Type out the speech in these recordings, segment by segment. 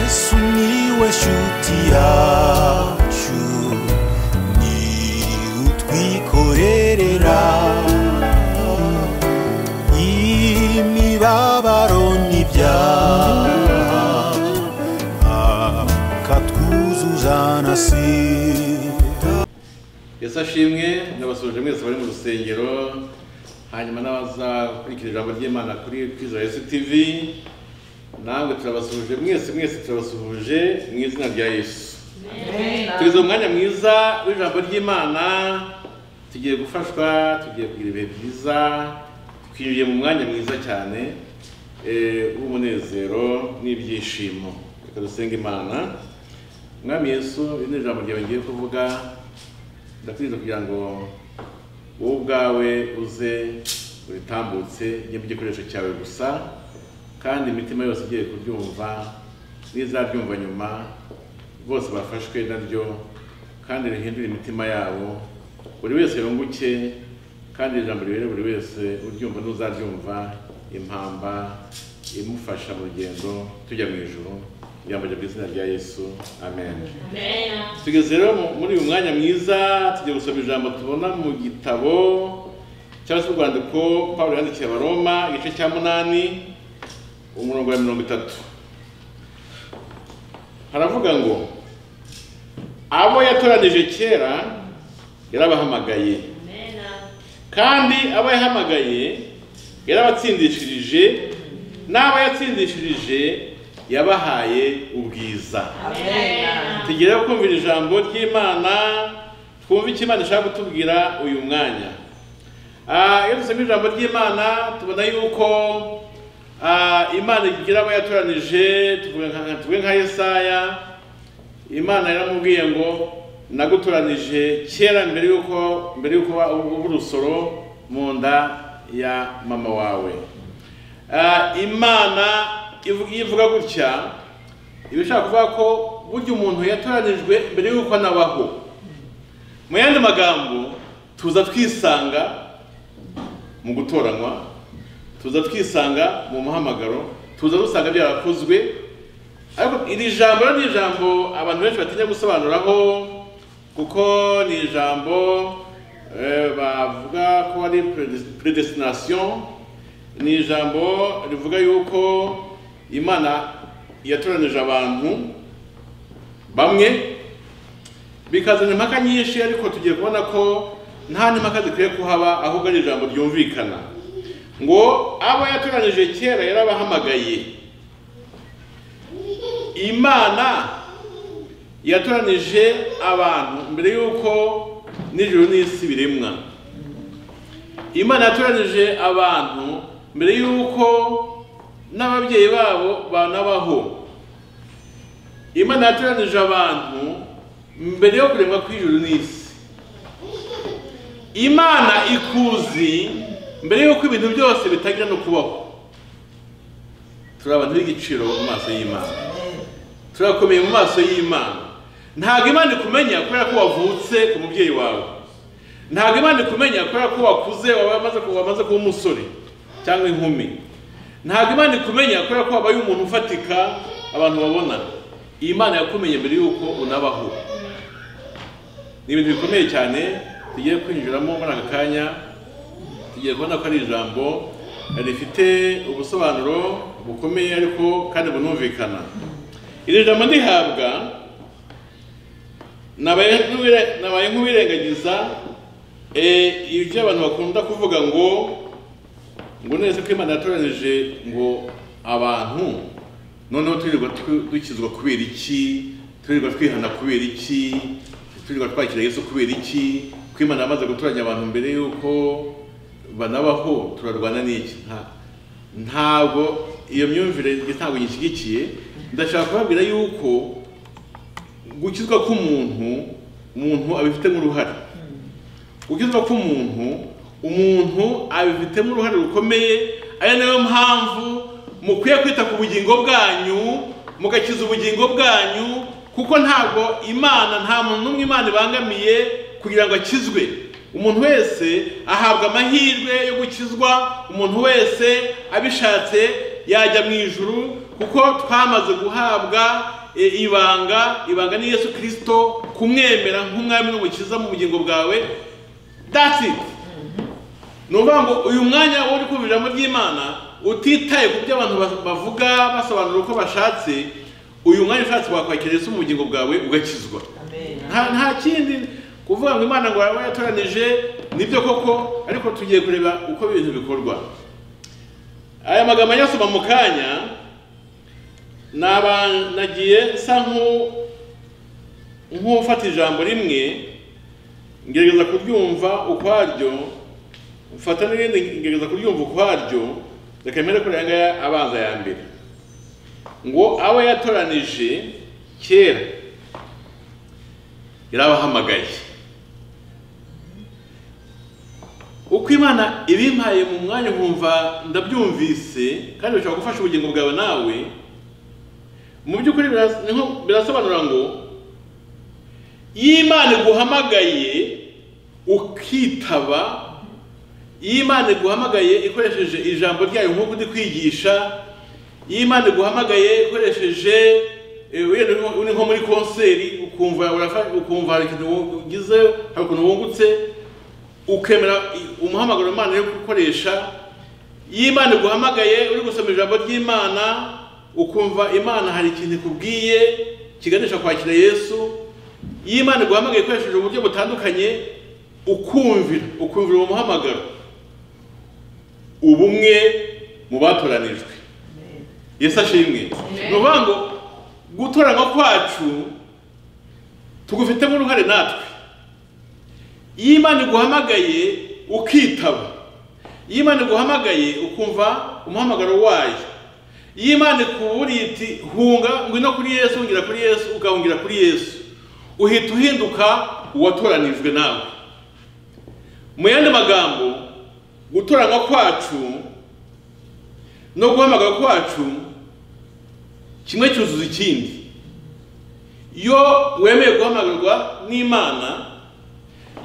sumiłeś utiaciu ni utwikorerera imibabaro n'ibyaha akatwuzuza na sida yesu ashimwe ndabasuje mwese bari mu rusengero hanyuma n'abazakurikira ijambo ry'imana kuri kwiza yesu tv namwe turabasuje mwese mwese turabasuhuje mu izina rya yesu tugeze mu mwanya mwiza w'ijambo ry'imana tugiye gufashwa tugiye kugira ibihe byiza twinjiye mu mwanya mwiza cyane eh, w'umunezero n'ibyishimo reka dusenga imana mwami yesu iri ni ijambo ryawe ngiye kuvuga ndakwiriza kugira ngo wowe ubwawe uze uritambutse nyine igikoresho cyawe gusa kandi imitima yose igiye kuryumva n'izabyumva nyuma bose bafashwe naryo kandi rihindure imitima yabo buri wese yunguke kandi iri jambo ribere buri wese uryumva n'uzaryumva impamba imufasha mu rugendo tujya mu ijoro ijambo ryo mu izina rya yesu amen tugeze rero mu- muri uyu mwanya mwiza tugiye gusoma ijambo tubona mu gitabo cyangwa se urwandiko pawulo yandikiye abaroma igice cya munani umurongo wa mirongo itatu haravuga ngo abo yatoranije kera yarabahamagaye kandi abo yahamagaye yarabatsindishirije n'abo yatsindishirije yabahaye ubwiza tugere kumvira ijambo ry'imana twumve icyo imana ishaka kutubwira uyu mwanya Ah, iyo dusoma ijambo ry'imana tubona yuko ah, imana igira abo yatoranije tuvuge nka- tuvuge nka yesaya imana yaramubwiye ngo nagutoranije kera mbere y'uko mbere y'uko wa- uba urusoro mu nda ya mama wawe Ah, imana ivuga iyo ivuga gutya iba ishaka kuvuga ko burya umuntu yatoranijwe mbere y'uko anabaho mu yandi magambo tuza twisanga mu gutoranywa tuza twisanga mu muhamagaro tuza dusanga byarakozwe ariko iri jambo rero ni ijambo abantu benshi batinya gusobanuraho kuko ni ijambo eh, bavuga ko ari predest- predestination ni ijambo rivuga yuko imana yatoranije abantu bamwe bikazana impaka nyinshi ariko tugiye kubona ko nta n'impaka zikwiye kuhaba ahubwo ari ijambo ryumvikana ngo abo yatoranije kera yarabahamagaye imana yatoranije abantu mbere y'uko n'ijuru n'isi biremwa imana yatoranije abantu mbere y'uko n'ababyeyi babo banabaho imana yatoranije abantu mbere yo kuremwa kw'ijuru n'isi imana ikuzi mbere y'uko ibintu byose bitangira no kubaho turi abantu b'igiciro mu maso y'imana turakomeye mu maso y'imana ntabwo imana ikumenya kubera ko wavutse ku mubyeyi wawe ntabwo imana ikumenya kubera ko wakuze wamaze kuba wamaze kuba umusore cyangwa inkumi ntabwo imana ikumenya kubera ko wabaye umuntu ufatika abantu babona iyi mana yakumenye mbere y'uko unabaho ni ibintu bikomeye cyane tugiye kwinjiramo muri aka kanya tugiye kubona ko ari ijambo rifite ubusobanuro bukomeye ariko kandi bunumvikana iri jambo ndihabwa nabaye nk'uwire- nabaye nk'uwirengagiza eh, ibyo abantu bakunda kuvuga ngo ngo neza ko imana yatoranije ngo abantu noneho turirirwa tu- dukizwa kubera iki turirirwa twihana kubera iki turirirwa twakira yesu kubera iki ko imana yamaze gutoranya abantu mbere y'uko banabaho turarwana n'iki Nta- ntabwo iyo myumvire ntabwo nyishyigikiye ndashaka kubabwira yuko gukizwa k'umuntu umuntu abifitemo uruhare gukizwa k'umuntu umuntu abifitemo uruhare rukomeye ari nayo mpamvu mukwiye kwita ku bugingo bwanyu mugakiza ubugingo bwanyu kuko ntabwo imana nta muntu n'umwe imana ibangamiye kugira ngo akizwe umuntu wese ahabwa amahirwe yo gukizwa umuntu wese abishatse yajya mu ijuru kuko twamaze guhabwa e, ibanga ibanga ni yesu kirisito kumwemera nk'umwami n'umukiza mu bugingo bwawe that's it ni ukuvuga ngo uyu mwanya uri kumviramo ry'imana utitaye ku byo abantu ba- bavuga basobanura uko bashatse uyu mwanya ushatse wakwakira yesu mu bugingo bwawe ugakizwa nta nta kindi kuvuga ngo imana ngo yaba yatoranije nibyo koko ariko tugiye kureba uko ibintu bikorwa aya magambo anyasoma mu kanya naba nagiye nsa nk'u- nk'ufata ijambo rimwe ngerageza kuryumva ukwaryo mfata n'irindi ngerageza kuryumva ukwaryo reka mbere kuri aya ngaya abanza ya mbere ngo abo yatoranije kera yarabahamagaye uko imana ibimpaye mu mwanya nkumva ndabyumvise kandi bishobora gufasha ubugingo bwawe nawe mu by'ukuri biras- ni nko- birasobanura ngo iyo imana iguhamagaye ukitaba iyo imana iguhamagaye ikoresheje ijambo ryayo nk'uko uri kwigisha iyo imana iguhamagaye ikoresheje eh, wenda uri nko- uri nko muri konseri ukumva urafa- ukumva hari ikintu ugize hari ukuntu wungutse ukemera umuhamagaro Imana yo gukoresha iyo Imana iguhamagaye uri gusoma ijambo ry'Imana ukumva Imana hari ikintu ikubwiye kiganisha kwakira Yesu iyo Imana iguhamagaye ikoresheje uburyo butandukanye ukumvira ukumvira uwo muhamagaro ubumwe mu batoranijwe Yesu ashimwe ni ukuvuga ngo gutoranywa kwacu tugufitemo uruhare natwe iyo imana iguhamagaye ukitaba iyo imana iguhamagaye ukumva umuhamagaro wayo iyo imana ikuburiye iti hunga ngwino kuri yesu hungira kuri yesu ugahungira kuri yesu uhita uhinduka uwatoranijwe nawe mu yandi magambo gutoranywa kwacu no guhamagara kwacu kimwe cyuzuza ikindi iyo wemeye guhamagarwa n'imana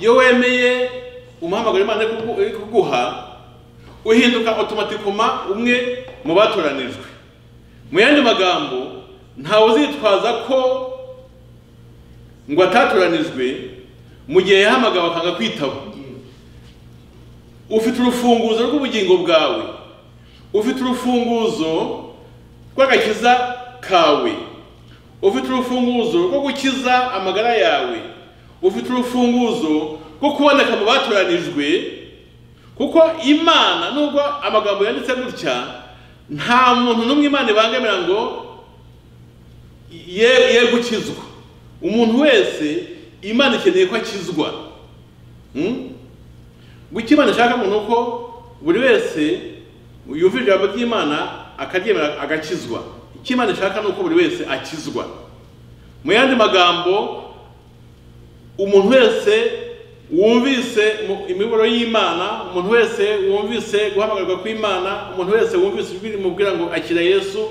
iyo wemeye umuhamagaro imana iri kugu- iri kuguha uhinduka otomatikoma umwe mu batoranijwe mu yandi magambo ntawe uzitwaza ko ngo atatoranijwe mu gihe yahamagawe akanga kwitaba ufite urufunguzo rw'ubugingo bwawe ufite urufunguzo rw'agakiza kawe ufite urufunguzo rwo gukiza amagara yawe ufite urufunguzo rwo kuboneka mu batoranijwe kuko imana nubwo amagambo yanditse gutya nta muntu n'umwe imana ibangamira ngo ye ye gukizwa umuntu wese imana ikeneye ko akizwa Hmm? gucyo imana ishaka ngo ni uko buri wese yumva ijambo ry'imana akaryemera agakizwa icyo imana ishaka ni uko buri wese akizwa mu yandi magambo umuntu wese wumvise mu- imiburo y'imana umuntu wese wumvise guhamagarwa kw'imana umuntu wese wumvise ijwi rimubwira ngo akira yesu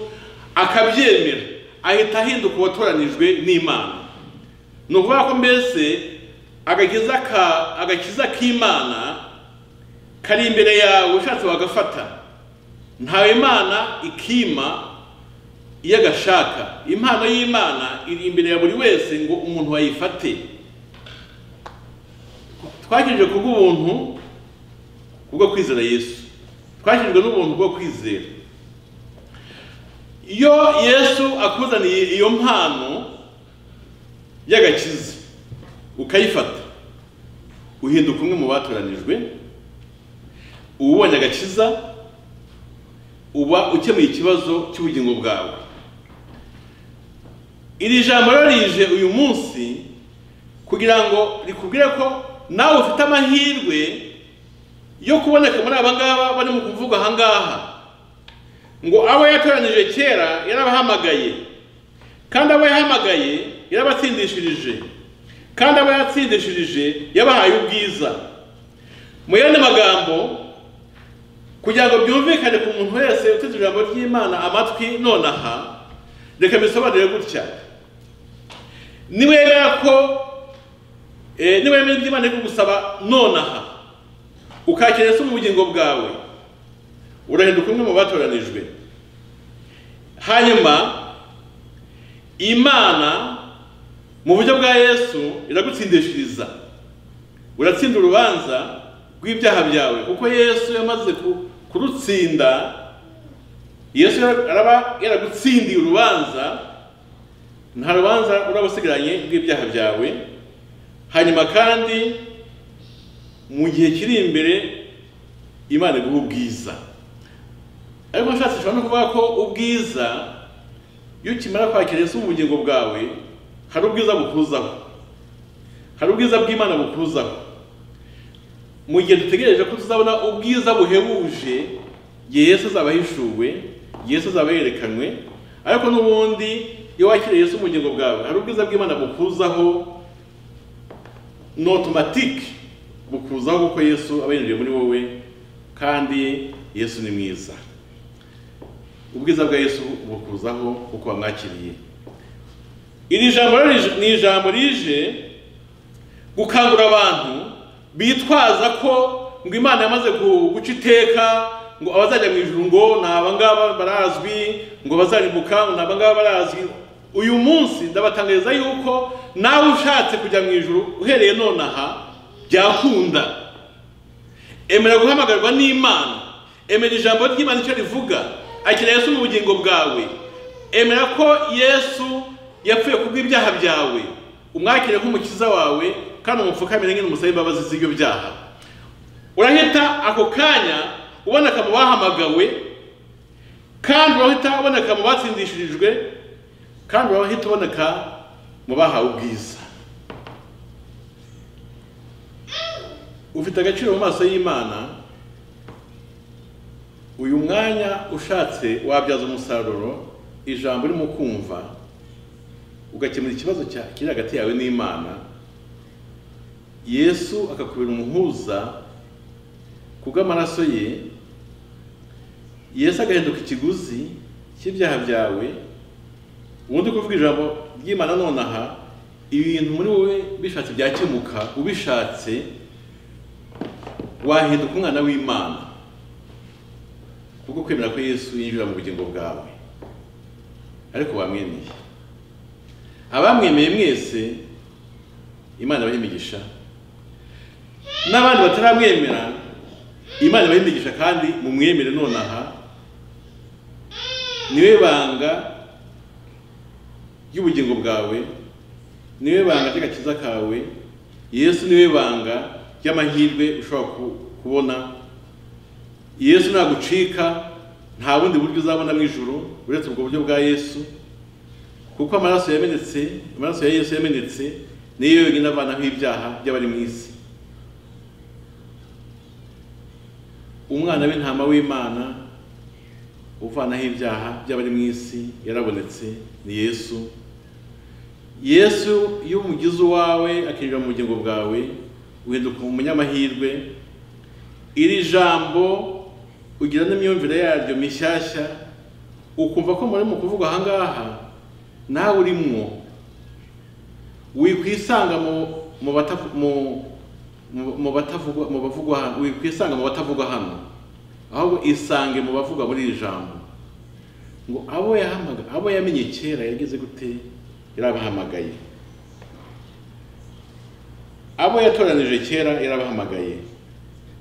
akabyemera ahita ahinduka uwatoranijwe n'imana ni ukuvuga ko mbese agakiza ka agakiza k'imana kari imbere yawe ushatse wagafata ntawe imana ikima iyo agashaka impano y'imana iri imbere ya buri wese ngo umuntu ayifate twakijije ku bw'ubuntu kubwo kwizera yesu twakijijwe n'ubuntu bwo kwizera iyo yesu akuzaniye iyo mpano y'agakiza ukayifata uhinduka umwe mu batoranijwe uba ubonye agakiza uba ukemuye ikibazo cy'ubugingo bwawe iri jambo rero rije uyu munsi kugira ngo rikubwire ko nawe ufite amahirwe yo kuboneka muri aba ngaba barimo kuvuga aha ngaha ngo abo yatoranije kera yarabahamagaye kandi abo yahamagaye yarabatsindishirije kandi abo yatsindishirije yabahaye ubwiza mu yandi magambo kugira ngo byumvikane ku muntu wese uteze ijambo ry'imana amatwi nonaha reka mbisobanure gutya niwemera ko eh, niwemera ibyo imana iri kugusaba nonaha ukakira yesu mu bugingo bwawe urahinduka umwe mu batoranijwe hanyuma imana mu buryo bwa yesu iragutsindishiriza uratsinda urubanza rw'ibyaha byawe kuko yesu yamaze ku- kurutsinda yesu araba yaragutsindiye urubanza nta rubanza uraba usigaranye rw'ibyaha byawe hanyuma kandi mu gihe kiri imbere imana iguha ubwiza ariko ushatse ushobora no kuvuga ko ubwiza iyo ukimara kwakira Yesu mu bugingo bwawe hari ubwiza bukuzaho hari ubwiza bw'imana bukuzaho mu gihe dutegereje ko tuzabona ubwiza buhebuje igihe Yesu azaba ahishuwe igihe Yesu azaba yerekanwe ariko n'ubundi iyo wakiriye Yesu mu bugingo bwawe hari ubwiza bw'imana bukuzaho ni otomatike bukuzaho kuko Yesu aba yinjiye muri wowe kandi Yesu ni mwiza ubwiza bwa Yesu bukuzaho kuko wamwakiriye iri jambo rero rije- ni ijambo rije gukangurira abantu bitwaza ko ngo imana yamaze ku- guca iteka ngo abazajya mu ijuru ngo ni abangaba barazwi ngo bazarimbuka ngo ni abangaba barazwi uyu munsi ndabatangariza yuko nawe ushatse kujya mu ijuru uhereye nonaha byakunda emera guhamagarwa n'imana emera ijambo ry'imana icyo rivuga akira yesu mu bugingo bwawe emera ko yesu yapfuye kubw'ibyaha byawe umwakire nk'umukiza wawe kandi umupfukamire nk'ino umusaba imbabazi z'ibyo byaha urahita ako kanya uboneka mu bahamagawe kandi urahita uboneka mu batsindishirijwe kandi urahita uboneka mu bahawe ubwiza ufite agaciro mu maso y'imana uyu mwanya ushatse wabyaza umusaruro ijambo urimo kumva ugakemura ikibazo cya- kiri hagati yawe n'imana yesu akakubera umuhuza kubw'amaraso ye yesu agahinduka ikiguzi cy'ibyaha byawe ubundi kuvuga ijambo ry'imana nonaha ibintu muri wowe bishatse byakemuka ubishatse wahinduka umwana w'imana kubwo kwemera ko yesu yinjira mu bugingo bwawe ariko wamwemeye abamwemeye mwese imana ibaha imigisha n'abandi bataramwemera imana ibaha imigisha kandi mumwemere nonaha niwe banga ry'ubugingo bwawe niwe banga ry'agakiza kawe yesu niwe banga ry'amahirwe ushobora ku- kubona yesu nagucika nta bundi buryo uzabona mu ijuru uretse ubwo buryo bwa yesu kuko amaraso yamenetse amaraso ya yesu yamenetse niyo yonyine avanaho ibyaha by'abari mu isi umwana w'intama w'imana uvanaho ibyaha by'abari mu isi yarabonetse ni yesu yesu iyo umugize uwawe akinjira mu bugingo bwawe uhinduka umunyamahirwe iri jambo ugira n'imyumvire yaryo mishyashya ukumva ko muri mu kuvuga aha ngaha nawe urimwo wikwisanga mu mu batavu- mu- mu- mu batavugwa mu bavugwa hano wikwisanga mu batavugwa hano ahubwo isange mu bavugwa muri iri jambo ngo abo yahamaga abo yamenye kera yageze gute yarabahamagaye abo yatoranije kera yarabahamagaye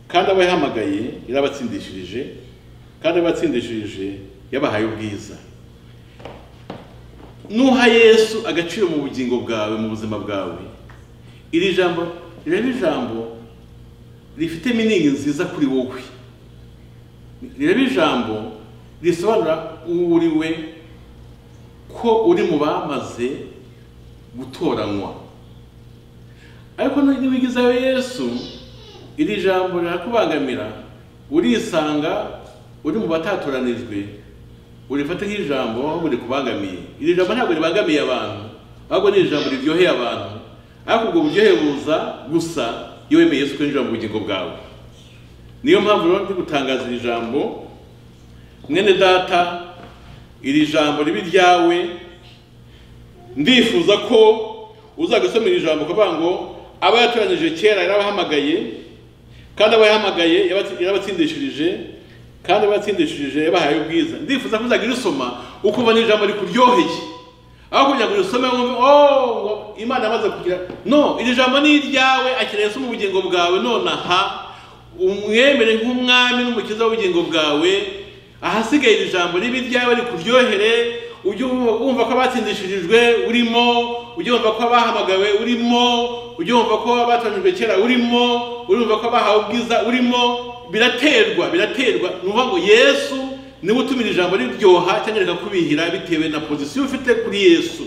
kandi abo yahamagaye yarabatsindishirije kandi abo yatsindishirije yabahaye ubwiza nuha yesu agaciro mu bugingo bwawe mu buzima bwawe iri jambo reba ijambo rifite miningi nziza kuri wowe reba ijambo risobanura uwo uri we ko uri mu bamaze gutoranywa ariko ntiwigizayo yesu iri jambo rirakubangamira urisanga uri mu batatoranijwe urifata nk'ijambo ahubwo rikubangamiye iri jambo ntabwo ribangamiye abantu ahubwo ni ijambo riryoheye abantu ariko ubwo buryohe buza gusa iyo wemeye Yesu kwinjira mu bugingo bwawe niyo mpamvu rero ndi gutangaza iri jambo mwene data iri jambo ribi ryawe ndifuza ko uzagusoma iri jambo ukavuga ngo abo yatoranyije kera yarabahamagaye kandi abo yahamagaye yabatsi- yarabatsindishirije kandi abo yatsindishirije yabahaye ubwiza ndifuza ko uzagira usoma ukubona ijambo rikuryoheye aho kugira ngo usome wumve oh ngo imana yamaze kugira no iri jambo ni iryawe akeneye mu bugingo bwawe nonaha umwemere nk'umwami n'umukiza w'ubugingo bwawe ahasigaye iri jambo ribe iryawe rikuryohere ujye wumva ko abatsindishirijwe urimo ujye wumva ko abahamagawe urimo ujye wumva ko abatoranyijwe kera urimo urumva ko abahawe ubwiza urimo biraterwa biraterwa ni ukuvuga ngo yesu niba utumira ijambo riryoha cyangwa rikakubihira bitewe na pozisiyo ufite kuri yesu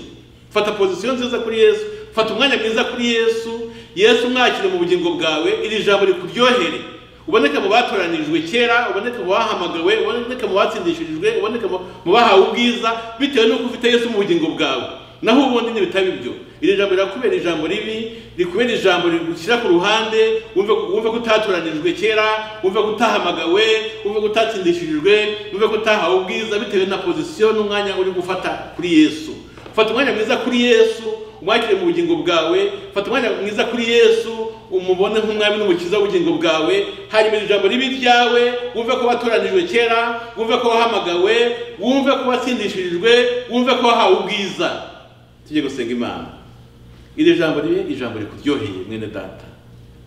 fata pozisiyo nziza kuri yesu fata umwanya mwiza kuri yesu yesu umwakire mu bugingo bwawe iri jambo rikuryohere uboneke mu batoranijwe kera uboneke mu bahamagawe uboneke mu batsindishirijwe uboneke mu bahawe ubwiza bitewe n'uko ufite yesu mu bugingo bwawe naho ubundi ntibitaba ibyo iri jambo rirakubera ijambo ribi rikubera ijambo rigushyira ku ruhande wumve wumve ko utatoranijwe kera wumve ko utahamagawe wumve ko utatsindishijwe wumve ko utahawe ubwiza bitewe na pozisiyo n'umwanya uri gufata kuri yesu fata umwanya mwiza kuri yesu umwakire mu bugingo bwawe fata umwanya mwiza kuri yesu umubone nk'umwami n'umukiza w'ubugingo bwawe hanyuma iri jambo ribi ryawe wumve ko watoranijwe kera wumve ko wahamagawe wumve ko watsindishirijwe wumve ko wahawe ubwiza tujye gusenga imana iri jambo ribe ijambo rikuryoheye mwene data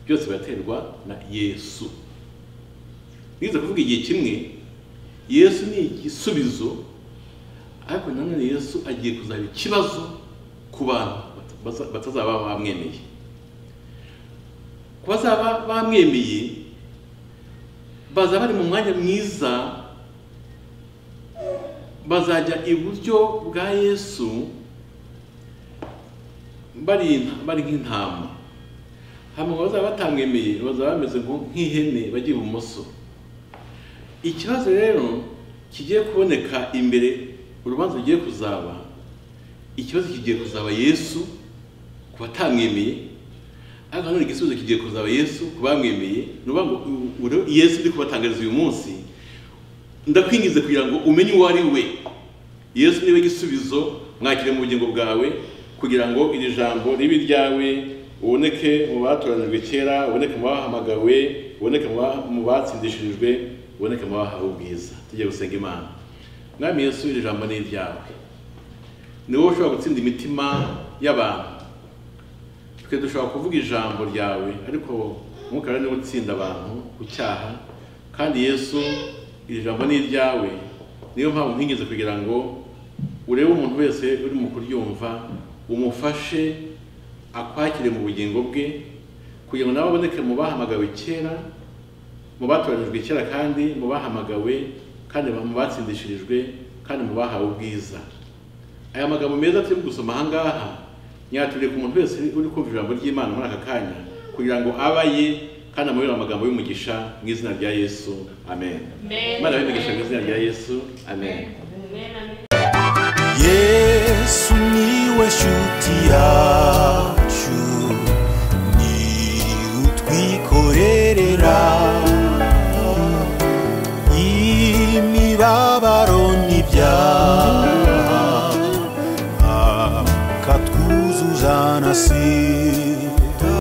byose biraterwa na yesu nize kuvuga igihe kimwe yesu ni igisubizo ariko nanone yesu agiye kuzaba ikibazo ku bantu bata- batazaba bamwemeye ku bazaba bamwemeye baza bari mu mwanya mwiza bazajya iburyo bwa yesu bari bari nk'intama hanyuma bazaba batamwemeye bazaba bameze nko- nk'ihene bajya ibumoso ikibazo rero kigiye kuboneka imbere urubanza rugiye kuzaba ikibazo kigiye kuzaba yesu ku batamwemeye ariko nanone igisubizo kigiye kuzaba yesu ku bamwemeye ni ukuvuga ngo ubu rero yesu ndi kubatangariza uyu munsi ndakwingize kugira ngo umenye uwo ari we yesu niwe gisubizo mwakire mu bugingo bwawe kugira ngo iri jambo ribe iryawe uboneke mu batoranijwe kera uboneke mu bahamagawe uboneke mu ba- mu batsindishirijwe uboneke mu bahawe ubwiza tujye gusenga imana mwami yesu iri jambo ni iryawe ni wowe ushobora gutsinda imitima y'abantu twe dushobora kuvuga ijambo ryawe ariko umwuka wera niwe utsinda abantu ku cyaha kandi yesu iri jambo ni iryawe niyo mpamvu nkwingize kugira ngo urebe umuntu wese uri mu kuryumva umufashe akwakire mu bugingo bwe kugira ngo nawe aboneke mu bahamagawe kera mu batoranijwe kera kandi mu bahamagawe kandi mu batsindishirijwe kandi mu bahawe ubwiza aya magambo meza turi gusoma aha ngaha nyaturire ku muntu wese uri kumva ijambo ry'imana muri aka kanya kugira ngo abaye kandi amubere amagambo y'umugisha mu izina rya yesu amen Amen. imana y'umugisha mu izina rya yesu amen yesu niwe shuti yacu ni utwikorerera imibabaro n'ibyaha akatwuzuzana si